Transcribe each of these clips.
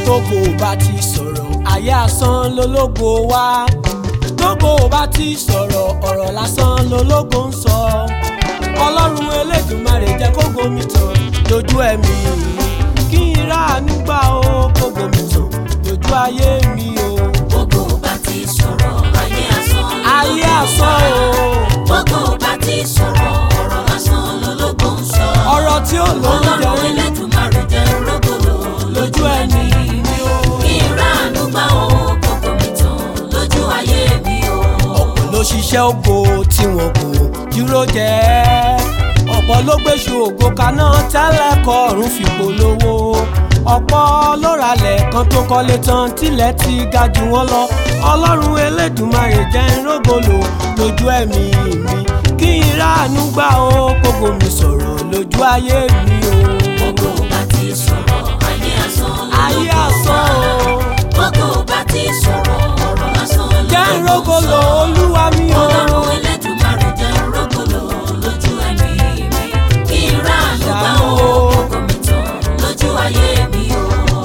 gbogbo bá ti sọ̀rọ̀ ayé asán lológo wá gbogbo bá ti sọ̀rọ̀ ọ̀rọ̀ lásán lológo ń sọ ọlọ́run elédùnmarè jẹ́ kó gomi tàn lójú ẹ̀mí kí n ráàánú gbà ó kó gomi tàn lójú ayé mi o gbogbo bá ti sọ̀rọ̀ ayé asán ayé asán o gbogbo bá ti sọ̀rọ̀ ọ̀rọ̀ lásán lológo ń sọ ọ̀rọ̀ tí ó lóúnjẹ ọlọ́run Elédùmarè jẹ́ rógòlò lójú ẹ̀mí mi o. kí n ráàánú gbà ó kókó mi tàn lójú ayé mi o. ọ̀pọ̀ ló ṣiṣẹ́ ògo tí wọn kò dúró jẹ́ ọ̀pọ̀ ló gbéṣu ògo kaná tẹ́lẹ̀ kọrùn fi polówó ọ̀pọ̀ ló ralẹ̀ kan tó kọ́lé tán tilẹ̀ ti ga jù wọ́n lọ ọlọ́run elédùnmarè jẹ́ ń rógòlò lójú ẹ̀mí mi kí n ráàánú gbà ó kókó mi sọ̀rọ̀ lójú ayé mi o. gbogbo bá ti sọ̀rọ̀ ayé asán lológo ayé asán o gbogbo bá ti sọ̀rọ̀ ọ̀rọ̀ lásán jẹ́ ń lológo ń rógòlò sọ. olúwa mi o. ọlọ́run Elédùmarè jẹ́ rógòlò lójú ẹ̀mí mi kí n ráàánú gbà Ṣàánú ó o. kókó mi tàn lójú ayé mi o.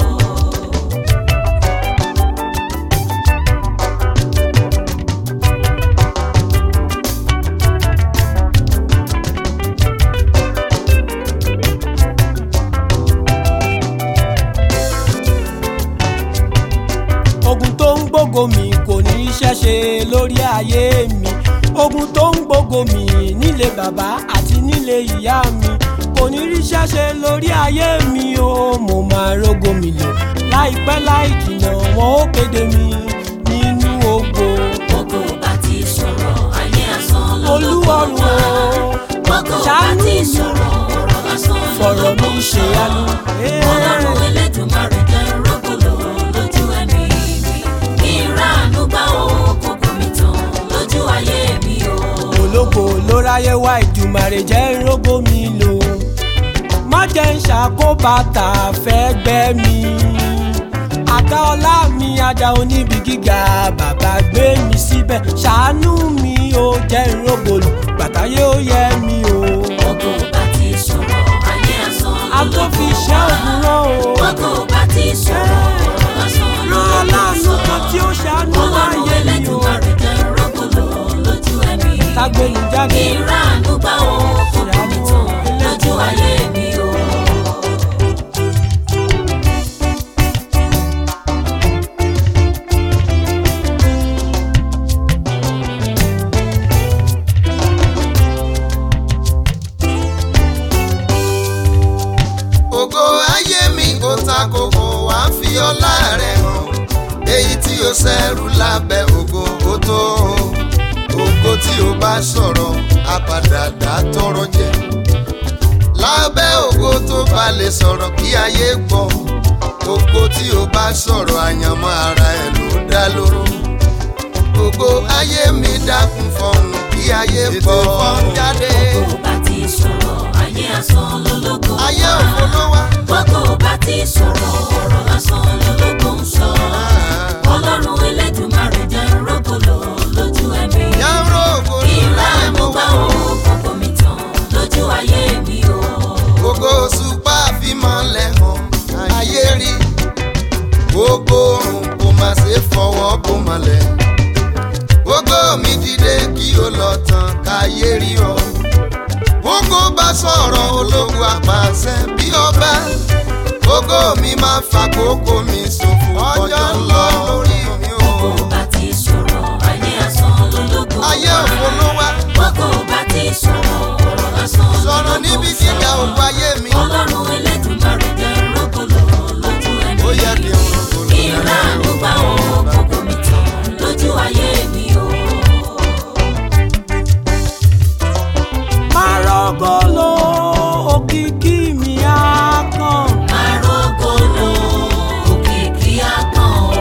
ogun tó ń gbógo mi kò ní iṣẹ́ ṣe lórí ayé mi ogun tó ń gbógo mi nílé bàbá àti nílé ìyá mi kò ní ríṣẹ́ ṣe lórí ayé mi o mo máa rógo mi lò láìpẹ́ láì jìnnà wọn ó kéde mi nínú ògo gbogbo bá ti sọ̀rọ̀ ayé asán lológo olúwarùn wá. o gbogbo bá ṣàánú ti mi sọ̀rọ̀ ọ̀rọ̀ lásán fọ̀rọ̀ mi lológo ń ṣe sọ. yanu. ọlọ́run Elédùmarè jẹ́ rógòlò lójú ẹ̀mí mi kí n ráàánú gbà ó kókó mi tàn lójú ayé mi o. ológo ló ráyé wá ìjùmọ̀rè jẹ́ rógó mi lò má jẹ́ ń ṣàkóbàtà fẹ́ gbẹ́ mi àga ọlá mi ajá oníbi gíga bàbá gbé mi síbẹ̀ ṣàánú mi ó jẹ́ ìrógòlù bàtàyé ó yẹ mi o gbogbo bá ti sọ̀rọ̀ ayé asán àtó fi lológo iṣẹ́ wá. òwúrọ̀ o gbogbo bá ti sọ̀rọ̀ ọ̀rọ̀ lásán rán lológo ń aláàánú sọ. kan tí ó ṣàánú ọlọ́run ayé mi o Elédùmarè jẹ́ rógòlò lójú ẹ̀mí mi. tágbélu jáde kí n ráàánú gbà ó kókó mi tàn lójú ayé mi o. ògo ayé mi kò ta kókó wá fi ọlá rẹ̀ hàn èyí tí ó ṣẹ́rù lábẹ́ ògo ó tó ògo tí ó bá sọ̀rọ̀ àpàdàdà tọrọ jẹ lábẹ́ ògo tó bá lè sọ̀rọ̀ kí ayé gbọ́ ògo tí ó bá sọ̀rọ̀ àyànmọ́ ara ẹ̀ ló dá lóró ògo ayé mi dákun fọhùn kí ayé gbọ́ jáde gbogbo bá ti sọ̀rọ̀ ayé asán lológo wá. ayé òfo ló wá. gbogbo bá ti sọ̀rọ̀ ọ̀rọ̀ lásán lológo ń sọ. ọlọ́run Elédùmarè jẹ́ rógòlò lójú ẹ̀mí. Yàrá ògo kí n ló láyé ráàánú mo gbà gbọ́. ó kókó mi tàn lójú ayé mi o. Gbogbo òṣùpá fímọ̀lẹ̀ hàn ayé rí. Gbogbo òrùn kò má ṣe fọwọ́ bó mọ̀lẹ̀. Gbogbo mi dìde kí o lọ tàn káyé rí ọ. Gbogbo bá sọ̀rọ̀ ológun àpàṣẹ bí ọba. Gbogbo mi máa fàkókò mi ṣòfò ọjọ́ ń lọ lórí mi o. gbogbo bá ti sọ̀rọ̀ ayé asán lológo wá. Ayé òfo ló wá. gbogbo bá ti sọ̀rọ̀ ọ̀rọ̀ lásán Sọ̀rọ̀ lológo níbi ń sọ. gíga òkú ayé mi. ọlọ́run Elédùmarè jẹ́ rógòlò lójú ẹ̀mí. Ó yẹ kí n rògbòlò kí n ráàánú gbà ó kókó mi tàn lójú ayé mi o. máa rọ́gọ́lò òkìkí mi á kàn. Arógolo òkìkí àkàn o.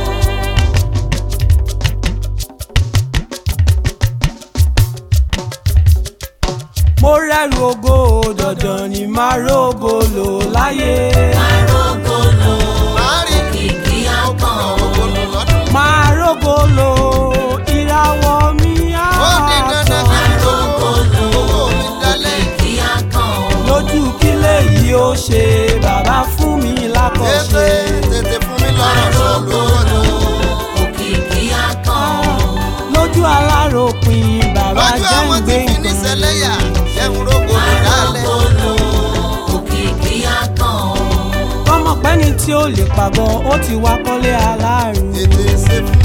mo rẹ́rù ògo dandan ni máa rògòlò láyé. Arógolo Máa rí òkìkí àkàn o. ògbólò lọ́dún. máa rògòlò ìràwọ̀ mi á ó di dandan kí n lówó owó mi dalẹ̀. Òkìkí àkàn o. lójú kílẹ̀ yìí ó ṣe bàbá fún mi tètè lákọ̀ọ́ṣe. tètè fún lọ́rọ̀ sọ lówó ni. òkìkí akàn lójú aláròpin bàbá lójú jẹ́ àwọn ń tí gbé fi ní sẹlẹ́yà jẹun rógbòdò dálẹ̀. àròkọlò òkìkí akàn kọ́mọ̀pẹ́ni tí ó lè pàgọ́ ó ti wá kọ́lé aláàrú. tètè ṣe fún